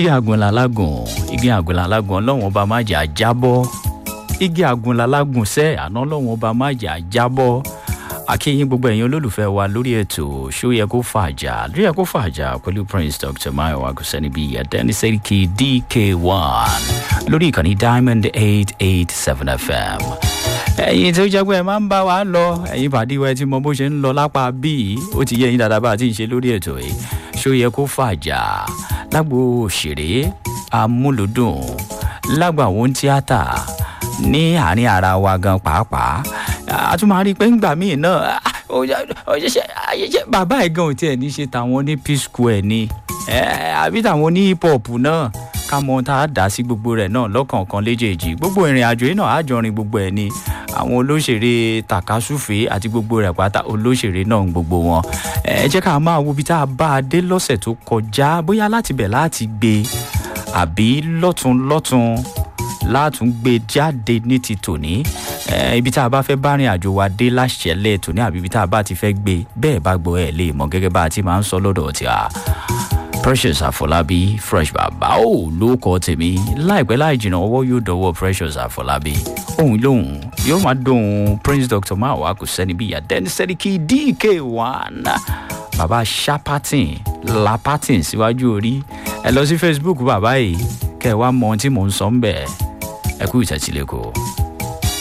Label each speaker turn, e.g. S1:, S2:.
S1: igi àgùnlà lágùn igi àgùnlà lágùn ọlọ́wọ́n ọba má jà jábọ́ igi àgùnlà lágùn sẹ́ àná ọlọ́wọ́n ọba má jà jábọ́ akínyìn gbogbo ẹ̀yin olólùfẹ́ wa lórí ètò ṣó yẹ kó fàjà ló yẹ kó fàjà pẹ̀lú prince dr mayo aguseni bíi adeni seriki dk1 lórí ìkànnì diamond eight eight seven fm ẹ̀yin tó jẹ́ pé ẹ máa ń bá wa lọ ẹ̀yin pàdíwẹ̀ tí mo bó ṣe ń lọ lápá bíi ó ti yẹ ẹ̀yin dáadáa bá a ti ń ṣe lórí ètò yìí ṣó yẹ kó fàjà lágbo òṣèré amúlùdùn lágbo àwọn tíátà ní àárín ara wa gan pàápàá a tún máa rí i pé ńgbà míì náà ọ̀ṣẹ̀ṣẹ̀ ayẹyẹ bàbá ẹ̀ gan ò tiẹ̀ ní ṣe tàwọn ní p square ni àbí tàwọn ní hip hop náà ká mọ tá a dá sí gbogbo rẹ̀ náà lọ́kọ̀ọ̀kan léjèèjì gbogbo ìrìn àjò yìí náà àjọrin gbogbo ẹ̀ ni àwọn olóṣèré takasúfè àti gbogbo rẹ̀ pátá olóṣèré náà gbogbo wọn ẹ jẹ́ ká máa wo ibi tá a bá a dé lọ́sẹ̀ tó kọjá bóyá láti bẹ̀ láti gbé àbí lọ́tún lọ́tún látún gbé jáde ní ti tòní ibi tá a bá fẹ́ bá rìn àjò wa dé láṣẹlẹ̀ tòní àbí ibi tá a bá ti fẹ́ gbé bẹ́ẹ̀ bá gbọ́ ẹ̀ lè mọ̀ gẹ́gẹ́ bá a ti máa ń sọ lọ́dọ̀ tí a precious àfọlábí fresh bàbá ò ló kọ tèmi láìpẹ́ láì jìnnà ọwọ́ yóò dọwọ́ precious àfọlábí òun lòun yóò máa dóhun prince dr mawa kò sẹ́ni bíi adẹ́ni sẹ́ríkì dk one bàbá shapatin lapatin síwájú orí ẹ lọ sí facebook bàbá yìí kẹ́ ẹ wá mọ ohun tí mò ń sọ ń bẹ̀ ẹ kú ìtẹ̀sílẹ̀ kò.